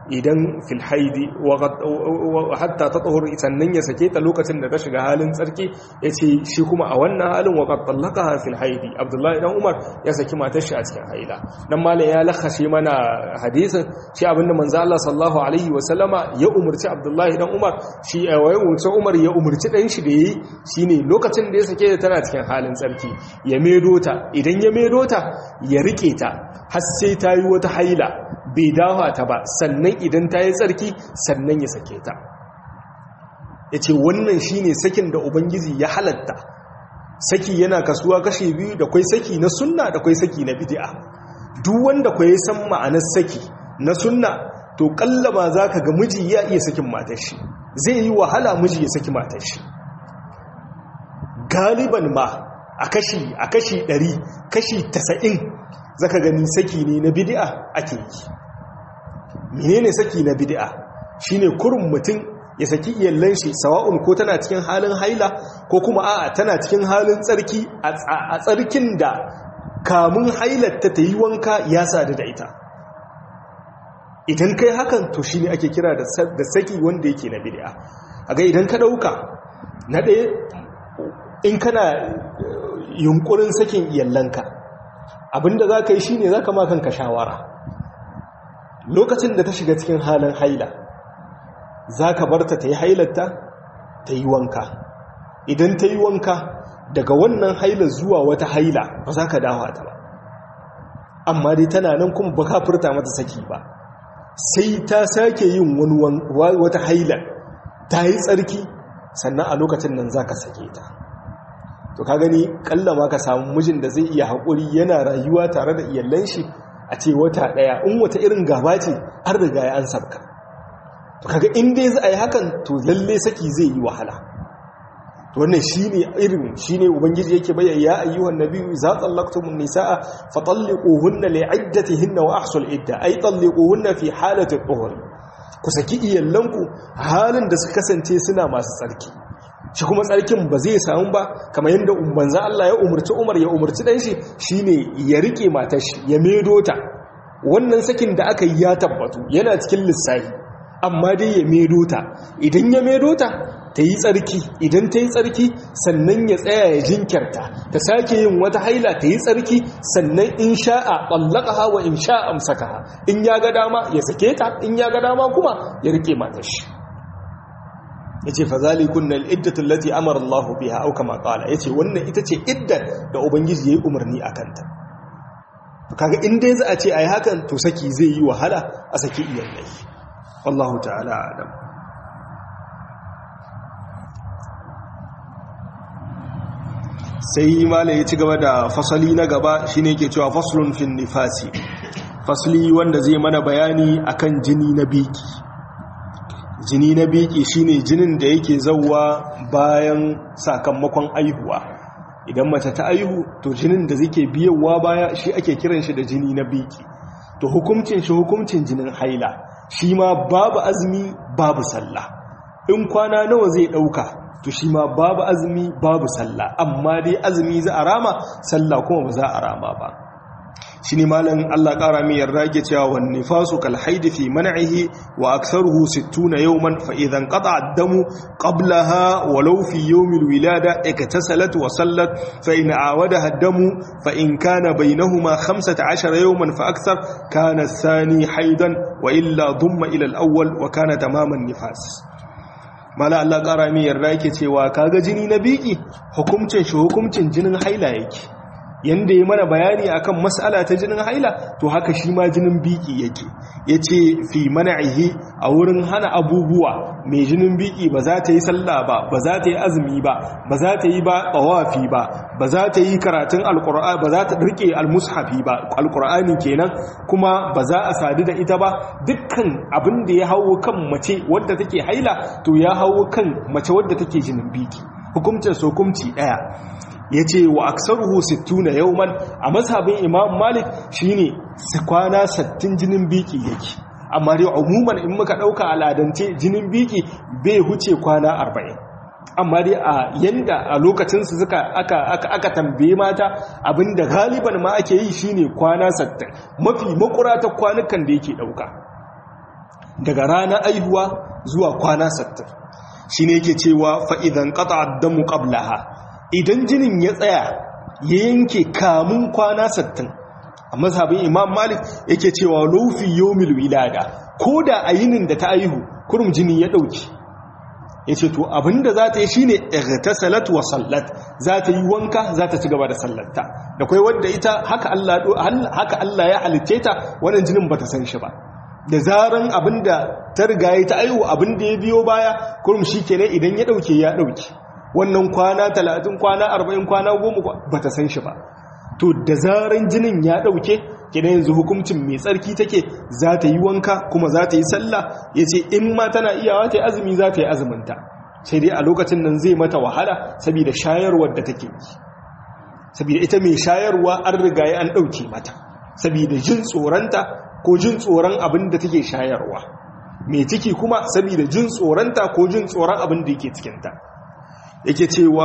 idan fil haidi hatta ta tsohur sannan ya sake ta lokacin da ta shiga halin tsarki ya ce shi kuma a wannan halin wa qattallaka fil haidi abdullahi dan umar ya saki matar shi a cikin haila dan malam ya lakashe mana hadisin shi abinda manzo Allah sallallahu alaihi wa sallama ya umurci abdullahi dan umar shi ya umurci umar ya umurci dan shi da yayi shine lokacin da ya sake ta tana cikin halin tsarki ya medo ta idan ya medo ta ya rike ta har sai ta yi wata haila bai dawa ta ba sannan idan ta yi tsarki sannan ya sake ta ya ce wannan shi ne sakin da ubangiji ya halatta saki yana kasuwa kashe biyu da kwai saki na sunna da kwai saki na bidi'a duk wanda kwai san ma'anar saki na sunna to kallama za ka ga miji ya iya sakin matar shi zai yi wahala miji ya saki matar shi galiban ma a kashi a kashi 100 kashi 90 zaka gani saki ne na bid'a ake yi menene saki na bid'a shine kurun mutum ya saki iyallan shi sawa'un ko tana cikin halin haila ko kuma a'a tana cikin halin tsarki a tsarkin da kamun hailar ta yi wanka ya sadu da ita idan kai hakan to shine ake kira da saki wanda yake na bid'a aga idan ka dauka na ɗaya in kana yunkurin sakin iyallanka abinda za ka yi shi ne za ka makanka shawara lokacin da ta shiga cikin halin haila za ka barta ta yi hailarta ta yi wanka idan ta yi wanka daga wannan haila zuwa wata haila ba za ka dawa ta ba amma dai tana nan kuma ba ka furta mata saki ba sai ta sake yin wata haila ta yi tsarki sannan a lokacin nan za ka sake ta to ka gani kalla ma ka samu mijin da zai iya haƙuri yana rayuwa tare da iyallan shi a ce wata ɗaya in wata irin gaba ce an riga ya an sabka to kaga in dai za a yi hakan to lalle saki zai yi wahala to wannan shine irin shine ubangiji yake bayyana ya ayyuhan nabiyyu za tallaqtumun nisaa fa talliquhunna li'iddatihinna wa ahsul idda ay talliquhunna fi halati dhuhr ku saki iyallanku halin da suka kasance suna masu tsarki shi kuma tsarkin ba zai samu ba kamar yadda manzan Allah ya umarci Umar ya umarci dan shi shine ya rike matar shi ya medo ta wannan sakin da aka yi ya tabbatu yana cikin lissafi amma dai ya medo ta idan ya medo ta ta yi tsarki idan ta yi tsarki sannan ya tsaya ya jinkirta ta sake yin wata haila ta yi tsarki sannan in sha'a ɓallaka wa in sha'a amsaka in ya ga dama ya sake ta in ya ga dama kuma ya rike matar shi ya ce fazali kunna al'iddatun lati amara Allah biha au kama kala ya ce wannan ita ce iddar da Ubangiji ya yi umarni a kanta kaga inda ya za a ce a yi hakan to saki zai yi wahala a saki iyalai wallahu ta'ala adam sai mala ya ci gaba da fasali na gaba shine ke cewa faslun fin nifasi fasali wanda zai mana bayani akan jini na biki jini na biki shine jinin da yake zauwa bayan sakamakon aihuwa idan mace ta aihu to jinin da zake biyowa baya shi ake kiran shi da jini na biki to hukuncin shi hukuncin jinin haila shi ma babu azumi babu sallah in kwana nawa zai dauka to shi ma babu azumi babu sallah amma dai azumi za a rama sallah kuma ba za a rama ba shi ne malin Allah ƙara mai yarda ke cewa wani fasu kalhaidi fi man'ihi wa aksaruhu sittuna yawman fa idan qata ad-damu qablaha walau fi yawmil wilada iktasalat wa sallat fa in awadaha ad-damu fa in kana bainahuma 15 yawman fa akthar kana ath-thani haidan wa illa dumma ila al-awwal wa kana tamaman nifas mala Allah ƙara mai yarda ke cewa kaga jini na biki hukuncin shi hukuncin jinin haila yake yanda ya mana bayani akan mas'ala ta jinin haila to haka shi ma jinin biki yake yace fi man'ihi a wurin hana abubuwa mai jinin biki ba za ta yi sallah ba ba za ta yi azumi ba ba za ta yi ba tawafi ba ba za ta yi karatun alqur'ani ba za ta rike almushafi ba alqur'ani kenan kuma ba za a sadu da ita ba dukkan abin da ya hawo kan mace wadda take haila to ya hawo kan mace wadda take jinin biki hukuncin so hukunci daya ya ce wa aksaruhu sittuna yauman a mazhabin imam malik shine kwana sattin jinin biki yake amma dai umuman in muka dauka al'adance jinin biki bai huce kwana arba'in amma dai a yanda a lokacinsu suka aka aka aka tambaye mata abinda galiban ma ake yi shine kwana sattin mafi makura ta kwanukan da yake dauka daga ranar aihuwa zuwa kwana 60 shine yake cewa fa idan qata ad-damu qablaha idan jinin ya tsaya ya yanke kamun kwana 60 a mazhabin imam malik yake cewa lufi yawmil wilada ko da a yinin da ta aihu kurum jini ya dauki ya ce to abinda za ta yi shine igtasalat wa sallat za ta yi wanka za ta ci gaba da sallarta da kai wadda ita haka Allah haka Allah ya halitte ta wannan jinin bata san shi ba da zaran abinda ta riga ya ta aihu abinda ya biyo baya kurum shikenan idan ya dauke ya dauke wannan kwana 30 kwana 40 kwana 10 bata san shi ba to da zaran jinin ya dauke kina yanzu hukuncin mai tsarki take za ta yi wanka kuma za ta yi sallah ya ce in ma tana iyawa ta yi azumi za ta yi azuminta sai dai a lokacin nan zai mata wahala saboda shayarwar da take yi saboda ita mai shayarwa an riga ya an ɗauke mata saboda jin tsoronta ko jin tsoron abin da take shayarwa mai ciki kuma saboda jin tsoronta ko jin tsoron abin da yake cikinta yake cewa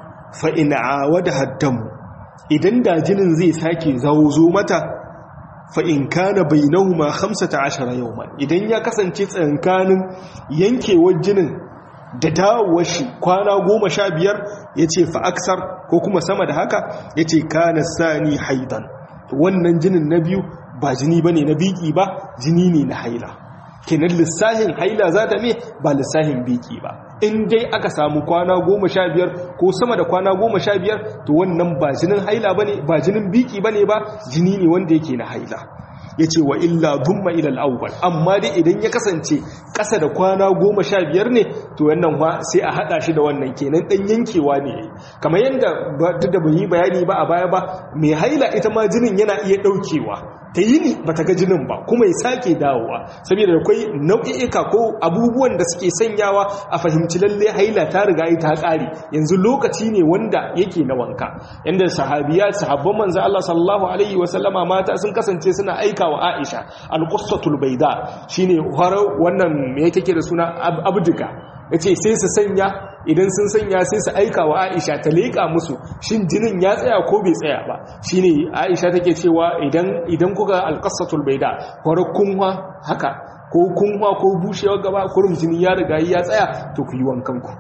fa'ina wada haddamu idan da jinin zai sake zo mata fa'in kana bai nauma hamsata ashara yau idan ya kasance tsankanin yankewar jinin da dawowar shi kwana goma sha biyar ya ce fa'aksar ko kuma sama da haka ya ce kana sani haidan wannan jinin na biyu ba jini ba ne na biki ba jini ne na haila kenan lissahin haila za ta me ba lissahin biki ba in dai aka samu kwana goma sha biyar ko sama da kwana goma sha biyar to wannan ba jinin haila ba ne ba jinin biki ba ne ba jini ne wanda yake na haila ya ce wa illa dumma ilal awwal amma dai idan ya kasance ƙasa da kwana goma sha biyar ne to wannan wa sai a haɗa shi da wannan kenan ɗan yankewa ne kamar yadda duk da yi bayani ba a baya ba mai haila ita ma jinin yana iya ɗaukewa ta yi ni ba ta ga jinin ba kuma ya sake dawowa saboda akwai nau'i'ika ko abubuwan da suke sanyawa a fahimci lalle haila ta riga ta ƙare yanzu lokaci ne wanda yake na wanka yanda sahabiya sahabban manzo Allah sallallahu alaihi wa sallama mata sun kasance suna aika wa Aisha al-qussatul bayda shine haro wannan me yake da suna abduka yace sai su sanya idan sun sanya sai su aika wa Aisha ta leƙa musu shin jinin ya tsaya ko bai tsaya ba shine Aisha take cewa idan idan kuga alqasatul baida horo kunwa haka ko kunwa ko bushewar gaba kurum jini ya riga ya tsaya to ku yi wankan ku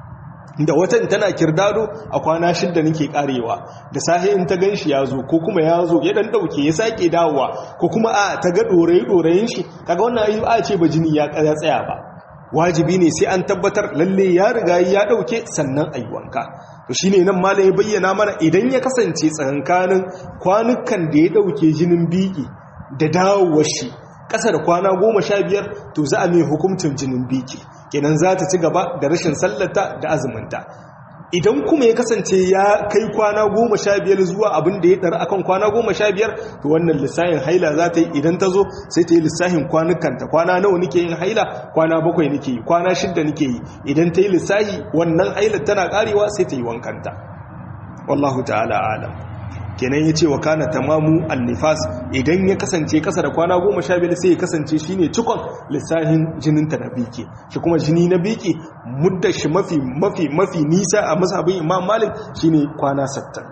da watan tana kirdado a kwana shidda nake karewa da sahi in ta ganshi ya zo ko kuma ya zo ya dan dauke ya sake dawowa ko kuma a ta ga dorayi dorayin shi kaga wannan ayi a ce ba jini ya tsaya ba wajibi ne sai an tabbatar lalle ya riga ya dauke sannan ayi wanka to shine nan mala ya bayyana mana idan ya kasance tsakankanin kwanukan da ya dauke jinin biki da dawowar shi ƙasa da kwana goma sha biyar to za a mai hukuncin jinin biki kenan za ta ci gaba da rashin sallata da azuminta idan kuma ya kasance ya kai kwana goma sha biyar zuwa abin da ya ɗara akan kwana goma sha biyar to wannan lissahin haila za ta yi idan ta zo sai ta yi lissahin kwanukanta kwana nawa nake yin haila kwana bakwai nake yi kwana shidda nake yi idan ta yi lissahi wannan haila tana karewa sai ta yi wankanta wallahu ta'ala alam kenan ya ce wa kana tamamu annifas idan ya kasance kasa da kwana goma sha biyar sai ya kasance shine cikon lissahin jininta na biki shi kuma jini na biki muddar shi mafi mafi mafi nisa a mazhabin imam malik shine kwana 60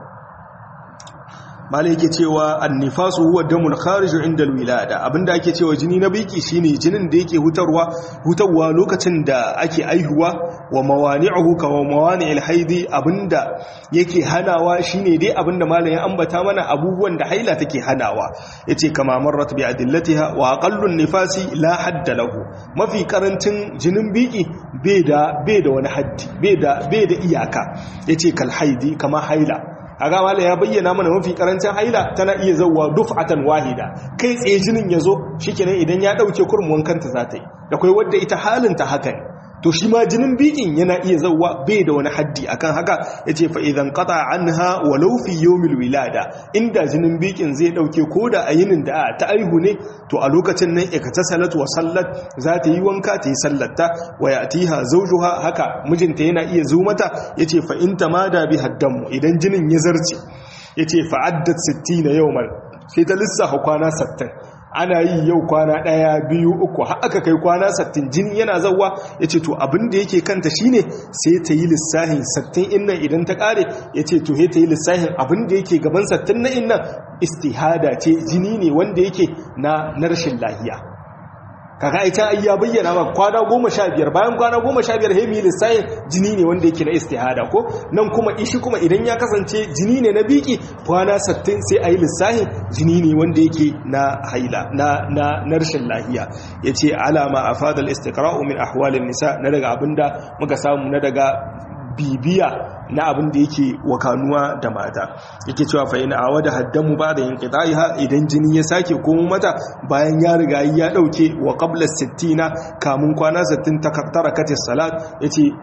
malai yake cewa annifasu huwa damul khariju inda alwilada abinda ake cewa jini na biki shine jinin da yake hutarwa hutarwa lokacin da ake aihuwa wa mawani'uhu ka wa mawani'il haidi abinda yake hanawa shine dai abinda malai ya ambata mana abubuwan da haila take hanawa yace kama marrat bi adillatiha wa aqallun nifasi la hadda lahu mafi karancin jinin biki bai da bai da wani haddi bai da bai da iyaka yace kal haidi kama haila aga mala ya bayyana mana mafi karancin haila tana iya zauwa duf'atan wahida kai tsaye jinin yazo shikenan idan ya dauke kurmuwan kanta za ta yi da kai wadda ita halin ta haka ne to shi ma jinin bikin yana iya zauwa bai da wani haddi akan haka yace fa idan qata anha walau fi yawmil wilada inda jinin bikin zai dauke koda a yinin da ta aihu ne to a lokacin nan iktasalat wa sallat za ta yi wanka ta yi sallata wa yatiha zawjuha haka mijinta yana iya zo mata yace fa in tamada bi haddamu idan jinin ya zarce yace fa addat 60 yawman sai ta lissafa kwana 60 ana yi yau kwana ɗaya biyu uku har aka kai kwana sattin jini yana zauwa ya ce to abin da yake kanta shine sai ta yi lissahin sattin innan idan ta ƙare ya ce to ta yi lissahin abin da yake gaban sattin na innan istihada ce jini ne wanda yake na rashin lahiya kaga ai can ya bayyana ma kwana goma sha biyar bayan kwana goma sha biyar hemi lissayin jini ne wanda yake na istihada ko nan kuma ishi kuma idan ya kasance jini ne na biki kwana sattin sai a yi lissahin jini ne wanda yake na haila na na na rashin lahiya yace alama afadal istiqra'u min ahwalin nisa na daga abinda muka samu na daga bibiya na abin da yake wakanuwa da mata yake cewa fa ina awada haddamu ba da yin qita'iha idan jini ya sake komo mata bayan ya riga ya dauke wa qabla 60 kamun kwana 60 ta tarakatis salat yace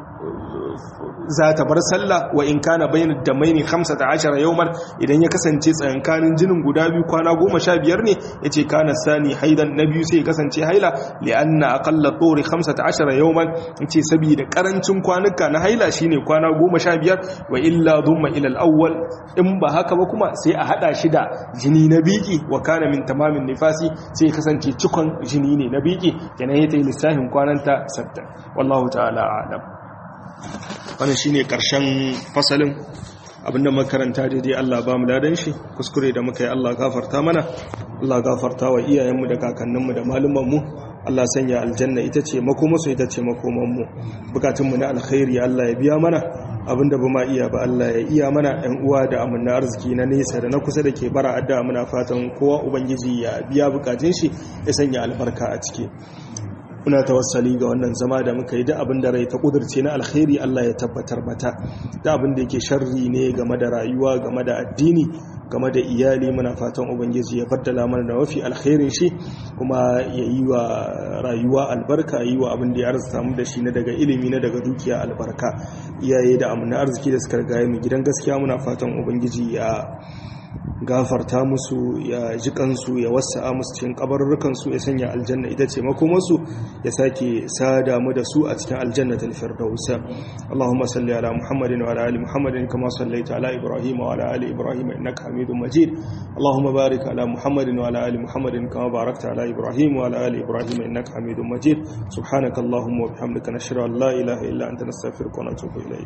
za ta bar sallah wa in kana bayyana da maini 15 yawman idan ya kasance tsayankanin jinin guda biyu kwana 15 ne yace kana sani haidan na biyu sai ya kasance haila li'anna aqalla turi 15 yawman yace saboda karancin kwanuka na haila shine kwana 15 wa illa dhumma ila al-awwal in ba haka ba kuma sai a hada shi da jini na biki wa kana min tamamin nifasi sai ya kasance cikon jini ne na biki kenan yayi lissafin kwananta 60 wallahu ta'ala a'lam wannan shine karshen fasalin abinda makaranta daidai Allah ba mu dadan shi kuskure da muka yi Allah gafarta mana Allah gafarta wa iyayenmu da kakanninmu da malumanmu Allah sanya aljanna ita ce makomasu ita ce makomanmu bukatunmu na alkhairi Allah ya biya mana abinda ba ma iya ba Allah ya iya mana ɗan uwa da amanna arziki na nesa da na kusa da ke bara adda muna fatan kowa ubangiji ya biya bukatun shi ya sanya albarka a ciki muna tawassali ga wannan zama da muka yi da abin da rai ta kudurce na alkhairi Allah ya tabbatar mata da abin da yake sharri ne game da rayuwa game da addini game da iyali muna fatan ubangiji ya baddala mana da mafi alkhairin shi kuma ya yi wa rayuwa albarka yi wa abin da ya arzuta mu da shi na daga ilimi na daga dukiya albarka iyaye da amina arziki da suka riga mu gidan gaskiya muna fatan ubangiji ya gafarta musu ya ji kansu ya wasa'a musu cikin kabarurrukansu ya sanya aljanna ita ce makomarsu ya sake sada mu da su a cikin aljanna ta firdausa Allahumma salli ala Muhammadin wa ala ali Muhammadin kama sallaita ala Ibrahim wa ala ali Ibrahim innaka Hamidum Majid Allahumma barik ala Muhammadin wa ala ali Muhammadin kama barakta ala Ibrahim wa ala ali Ibrahim innaka Hamidum Majid subhanakallahumma wa bihamdika nashhadu an la ilaha illa anta nastaghfiruka wa natubu ilayk